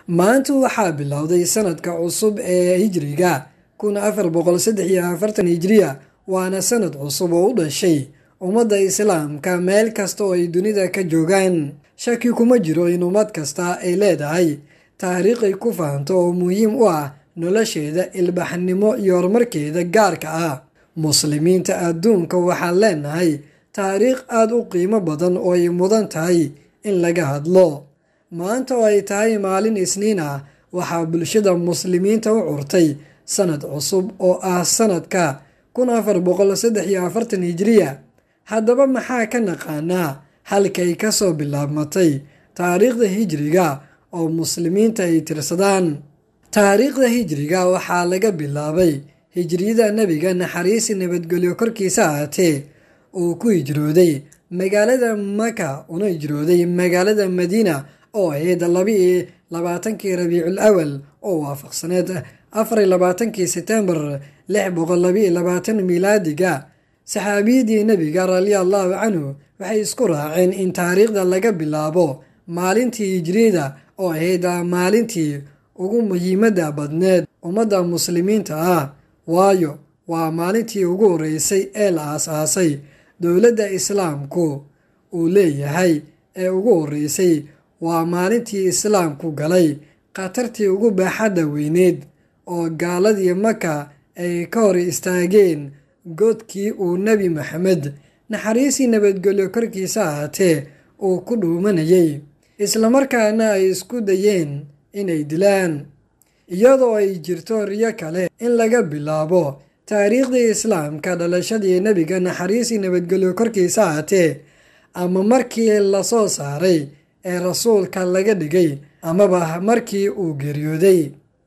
maanta waxaa bilowday sanadka cusub ee hijriga kun afar boqol saddex iyo afartan hijriya waana sanad cusub oo u dhashay ummadda islaamka meel kasta oo ay dunida ka joogaan shaki kuma jiro in ummad kasta ay leedahay taariikh ay ku fahanto oo muhiim u ah nolosheeda ilbaxnimo iyo horumarkeeda gaarka ah muslimiinta adduunka waxaan leenahay taariikh aada u qiimo badan oo ay mudan tahay in laga hadlo maanta oo ay tahay maalin isniin ah waxaa bulshada muslimiinta u curtay sanad cusub oo ah sanadka kun afar boqol saddex iyo afartan hijiriya haddaba maxaa ka naqaanaa halkay ka soo bilaabmatay taariikhda hijriga oo muslimiinta ay tirsadaan taariikhda hijriga waxaa laga bilaabay hijriyada nebiga naxariisi nabadgelyo korkiisa ahaatee uu ku hijrooday magaalada maka una hijrooday magaalada madiina oo ahayd laba-iyo labaatankii rabiicul awal oo waafaqsaneed afariyo labaatankii setembar lix boqol labaiyo labaatan miilaadiga saxaabiyadii nebiga radia allahu canhu waxay isku raaceen in taariikhda laga bilaabo maalintii hijriyada oo ahayd maalintii ugu muhiimadda badneed ummadda muslimiinta ah waayo waa maalintii ugu horreysay ee la aas-aasay dowladda islaamku uu leeyahay ee ugu horreysay waa maalintii islaamku galay khatartii ugu baaxadda weyneed oo gaaladii maka ay ka hor istaageen godkii uu nebi maxamed naxariisii nabadgelyo korkiisa ahaatee uu ku dhuumanayay islamarkaana ay isku dayeen inay dilaan iyadoo ay jirto riyo kale in laga bilaabo taariikhdii islaamka dhalashadii nebiga naxariisii nabadgelyo korkiisa ahaatee ama markii lasoo saaray ee rasuulka laga dhigay amaba markii uu geeriyooday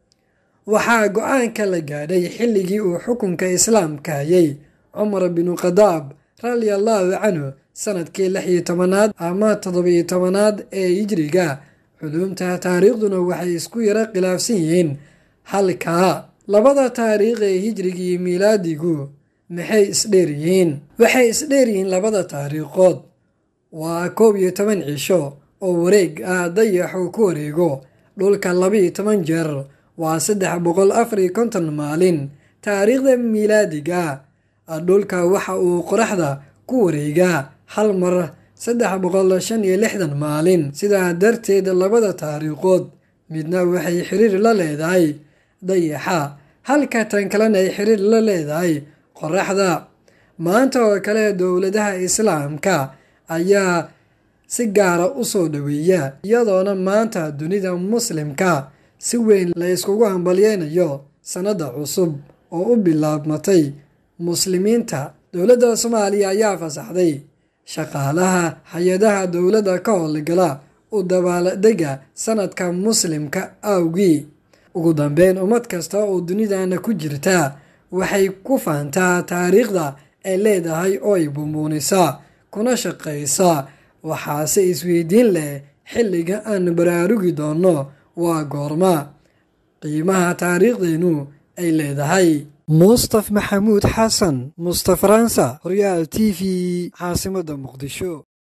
waxaa go-aanka la gaadhay xilligii uu xukunka islaamka hayay cumar binu khadaab radia allahu canhu sanadkii lix iyo tobanaad ama toddobiyo tobanaad ee hijriga culuumta taariikhduna waxay isku yaro khilaafsan yihiin halkaa labada taariikh ee hijriga iyo miilaadigu maxay isdheer yihiin waxay isdheer yihiin labada taariikhood waa koob iyo toban cisho oo wareeg ah dayaxuu ku wareego dhulka labaiyo toban jeer waa saddex boqol afar iyo konton maalin taariikhda miilaadiga dhulka waxa uu qoraxda ku wareegaa hal mar saddex boqol shan iyo lixdan maalin sidaa darteed labada taariikhood midna waxay xiriir la leedahay dayaxa halka tan kalena ay xiriir la leedahay qoraxda maanta oo kale dowladaha islaamka ayaa si gaara u soo dhoweeya iyadoona maanta dunida muslimka si weyn la yskugu hambalyeynayo sannadda cusub oo u bilaabmatay muslimiinta dowladda soomaaliya ayaa fasaxday shaqaalaha hay-adaha dowladda ka howlgala u dabaaldega sanadka muslimka awgii ugu dambeyn ummad kasta oo dunidana ku jirta waxay ku fahantaa taariikhda ay leedahay oo ay bumbuunisaa kuna shaqaysaa waxaase isweydiin leh xilliga aan baraarugi doonno waa goorma qiimaha taariikhdeennu ay leedahay mustaf maxamuud xasan mustaf faransa horyaal t v caasimadda muqdisho